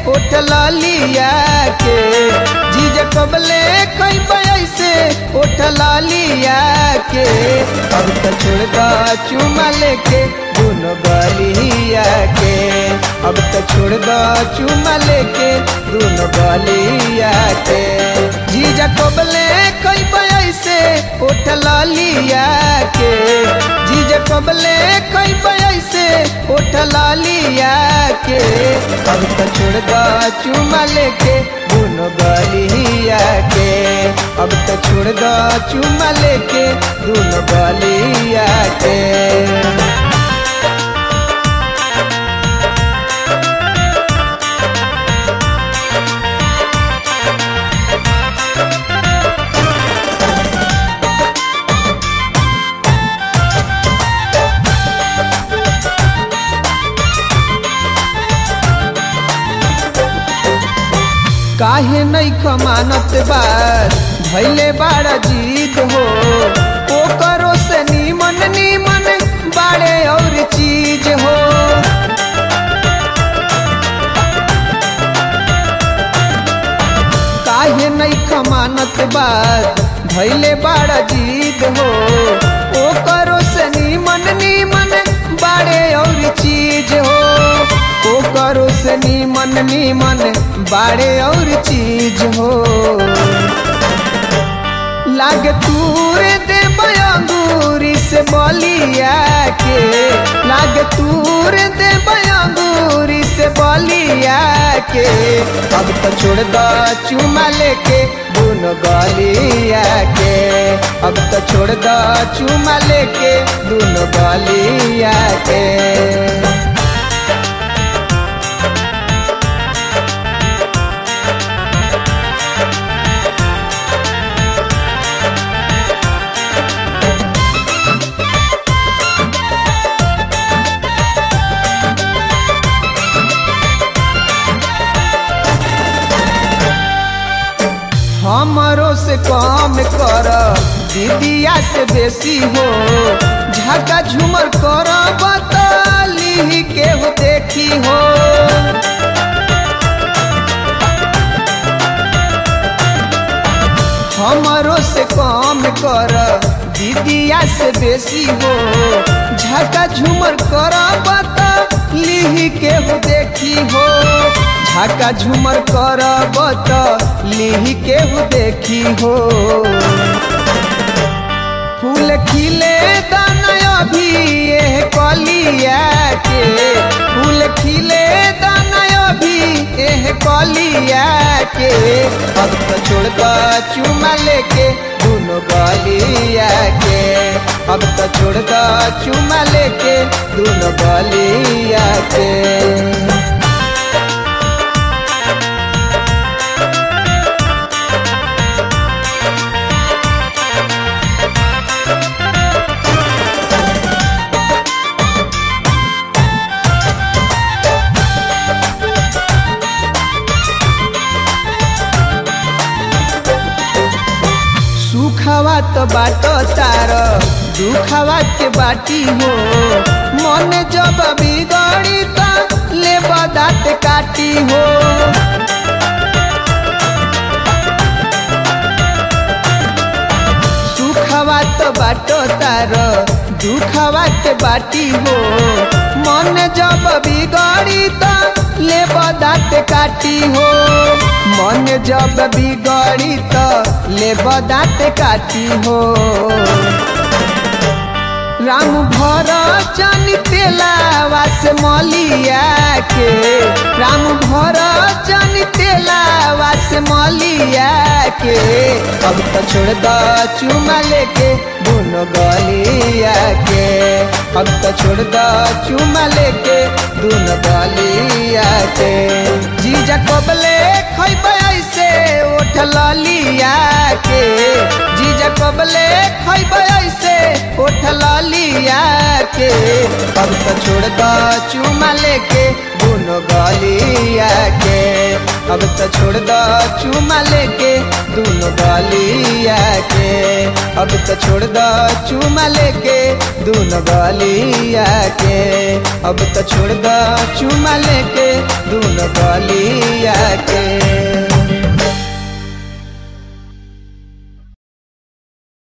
उठ लिया के जीजा कबले कई ऐसे उठ लिया के अब तो छोड़ दा चुमा लेके दोनों गलिया के अब तो छोड़ दा चुमा लेके दोनों गलिया के जीजा कबले कई ऐसे उठ लिया के जीजा कबले कई ऐसे उठ लिया के अब तो छोड़ दा चुमा लेके दोनों गलिया के अब तो छोड़ दा चुमा लेके दोनों गलिया के काहे नहीं खमानत बार भैले बाड़ा जीत हो ओ करो से नीमन नीमन बाड़े और चीज हो काहे नहीं खमानत बार भैले बाड़ा जीत हो ओ करो से नीमन नीमन बाड़े और चीज हो ओ करो से नीमन नीमन बाड़े और चीज हो लाग तूर दे बयांगूरी से बलिया के लाग तूर दे बयांगूरी से बलिया के अब तो छोड़ दा चुमा लेके दोनों गलिया के अब तो छोड़ दा चुमा लेके दोनों गलिया के हमरो से कम कर दीदिया से बेसी हो झका झूमर कर बतली के हो देखी हो हमरो से कम कर दीदिया से बेसी हो झका झूमर कर बतली के हो देखी हो झाका झूमर कर बत लिही के देखी हो फूल खिले दाना अभी ये कलिया के फूल खिले दाना अभी ये कलिया के अब तो छोड़ दा चुमा लेके दोनों गलिया के अब तो छोड़ दा चुमा लेके दोनों गलिया के सुखवा तो बाट तार दुखवा के बाटी हो मन जब बिगड़ी तो ले दाँत काटी हो सुखवा तो बाट तार दुखवा के बाटी हो मन जब बिगड़ी तो ले दाँत काटी हो मन जब बिगड़ी तो ले दाँत काटी हो राम भर चन तेलावा से मलिया के राम भर चन तेलावा से मलिया के अब तो छोड़ द चुमा लेके दोनों गलिया के अब तो छोड़ द चुमा लेके दोनों गलिया के जीजा कबले खैब ऐसे उठ लिया के जीजा कबले खैब ऐसे उठ लिया के अब तो छोड़ द चुमा लेके दोनों गलिया के अब तो छोड़ दो चुमा लेके दोनों गलिया के अब तो छोड़ दो चुमा लेके दोनों गलिया के अब तो छोड़ दो चुमा लेके दोनों गलिया के